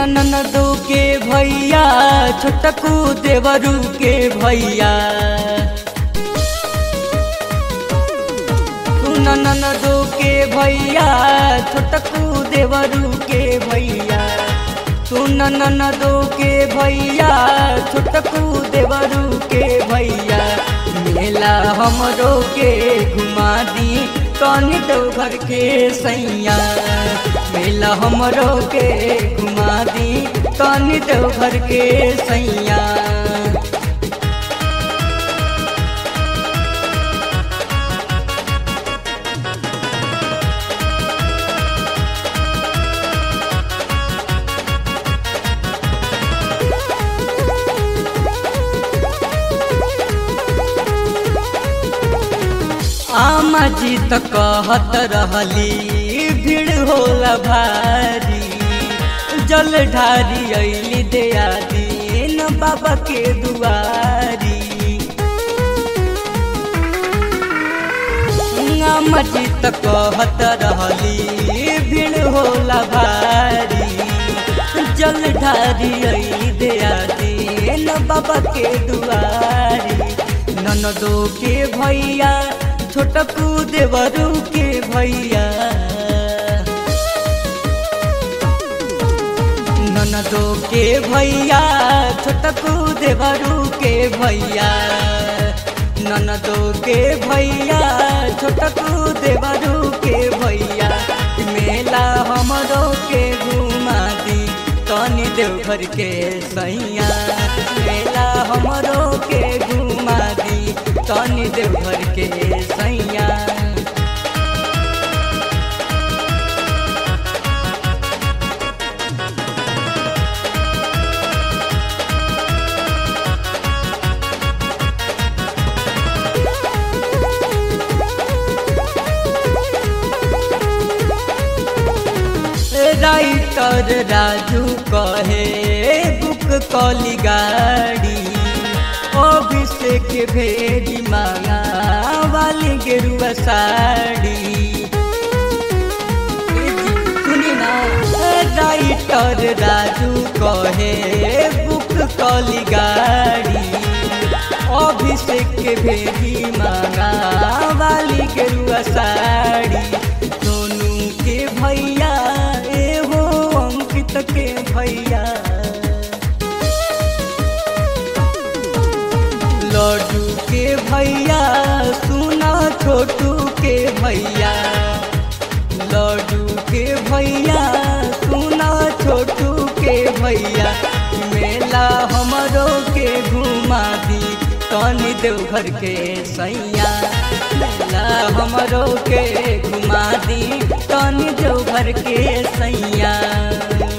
ननदो के भैया छोटकू देवरू के भैया सुन ननदो के भैया छोटकू देवरू के भैया सुन ननदो के भैया छोटकू देवरू के भैया मेला हमरो के घुमा दी कौनी तो घर के सैया मेला हमरो के घुमा दी कौनी तो घर के सैया आमा जी त कहत रहली भीड़ होला भारी जल ढारी अली दया दीन बाबा के दुआरी आमा जी त कहत रहली भीड़ होला भारी जल ढारी अली दया दीन बाबा के दुआरी ननदो के भैया छोटकू देवरू के भैया ननदो के भैया छोटकू देवरू के भैया ननदो के भैया छोटकू देवरू के भैया मेला हमरो के घुमा दी तनी देवघर के सैया मेला हमरो के घुमा दी तनी देवघर के सैया राइटर राजू कहे बुक कली गाड़ी अभिषेक भेड़ी मांगा वाली गेरुआ साड़ी सुनी ना राइटर राजू कहे बुक कली गाड़ी अभिषेक भेड़ी मांगा वाली गेरुआ साड़ी सोनू के भैया एहो अंकित के भैया लड्डू के भैया सुना छोटू के भैया लड्डू के भैया सुना छोटू के भैया मेला हमरो के घुमा दी तनी देवघर के सैया मेला हमरो के घुमा दी तनी देवघर के सैया